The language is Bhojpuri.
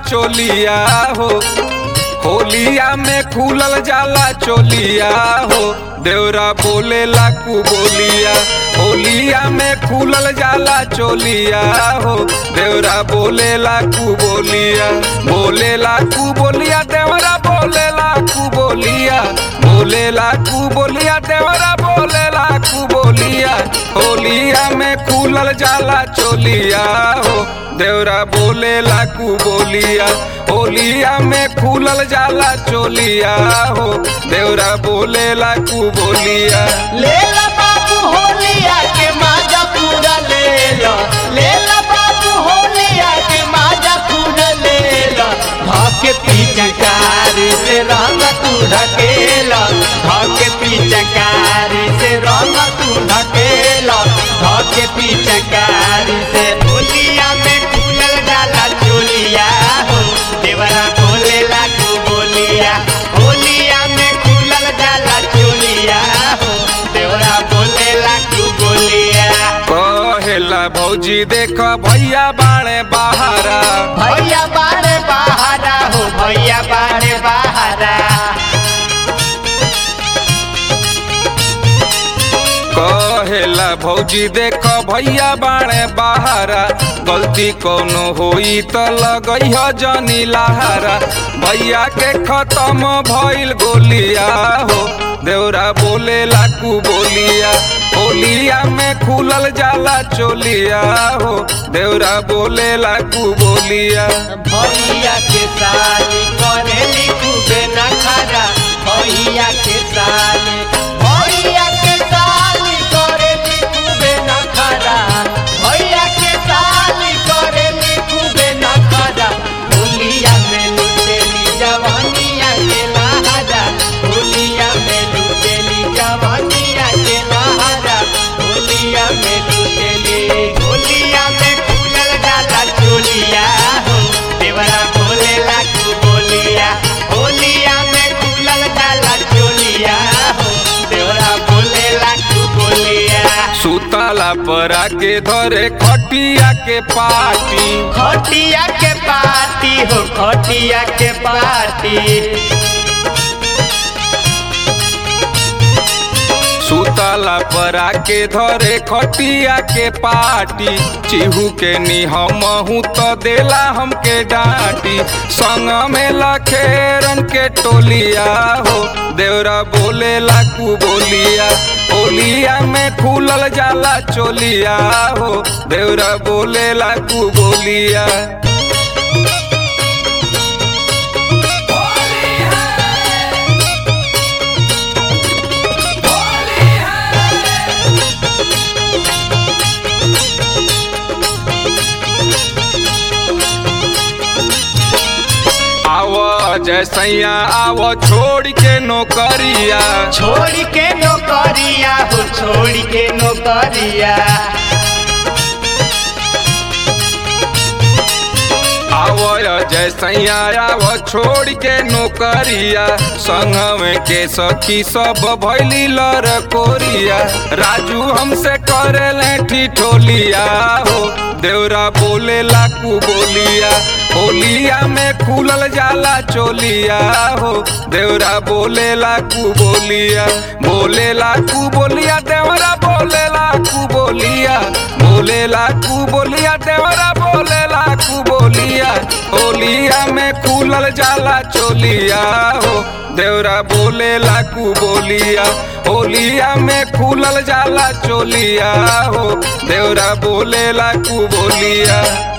चोलिया हो होलिया में खुलल जाला चोलिया हो देवरा बोले लाकू बोलिया होलिया में खुलल जाला चोलिया हो देवरा बोले लाकू बोलिया बोले लाकू बोलिया देवरा बोले लाकू बोलिया बोले लाकू बोलिया देवरा बोले लाकू बोलिया होलिया में खुलल जाला चोलिया हो देवरा बोले लाकू बोलिया होलिया में खुलल जाला चोलिया हो देवरा बोले लाकू बोलिया ले ला बाबू होलिया के माजा पूरा ले लो ले ला बाबू होलिया के माजा पूरा ले लो धके पिचकारी से रंग तू ढकेला धके पिचकारी से रंग तू ढकेला धके पिचकारी से होलिया में खुलल डाला चोलिया हो देवरा बोले लागू बोलिया होलिया में खुलल डाला चोलिया हो देवरा बोले लागू बोलिया कहेला भौजी देख भैया बाणे बहारा भैया बारे बहारा हो भैया बारे बहारा कहेला भौजी देख भैया बाणे बहारा गलती कौनो होई त लगई ह जनी लहारा भैया के खत्म भइल गोलिया हो देवरा बोले लाकू बोलिया होलिया में खुलल जाला चोलिया हो देवरा बोले लाकू बोलिया भैया के साली करेली खूबे नखरा भैया के साली भैया के साली करेली खूबे नखरा भैया के साली करेली खूबे नखरा होलिया में लुटेली जवानिया के लहरा होलिया में लुटेली जवानिया के लहरा होलिया में लुटेली होलिया में खुलल डाला चोलिया हो देवरा बोले लागू बोलिया होलिया में खुलल डाला चोलिया हो देवरा बोले लागू बोलिया सुतला पर आके धरे खटिया के पाटी खटिया के पार्टी हो खटिया के पार्टी सुतला पर आके धरे खटिया के पाटी चिहू के निहमहू तो देला हमके डांटी संग में लखेरन के टोलिया हो देवरा बोले लाकू बोलिया होलिया में खुलल जाला चोलिया हो देवरा बोले लाकू बोलिया आव जैसैया आव छोड़ के नौकरिया छोड़ के नौकरिया हो छोड़ के नौकरिया आव जैसैया आव छोड़ के नौकरिया संगवे के सखी सब भैली लर कोरिया राजू हमसे करे लेठी ठोलिया हो देवरा बोले लाकू बोलिया होलिया में खुलल जाला चोलिया हो देवरा बोले लाकू बोलिया बोले लाकू बोलिया देवरा बोले लाकू बोलिया बोले लाकू बोलिया देवरा बोले लाकू बोलिया होलिया में खुलल जाला चोलिया हो देवरा बोले लाकू बोलिया होलिया में खुलल जाला चोलिया हो देवरा बोले लाकू बोलिया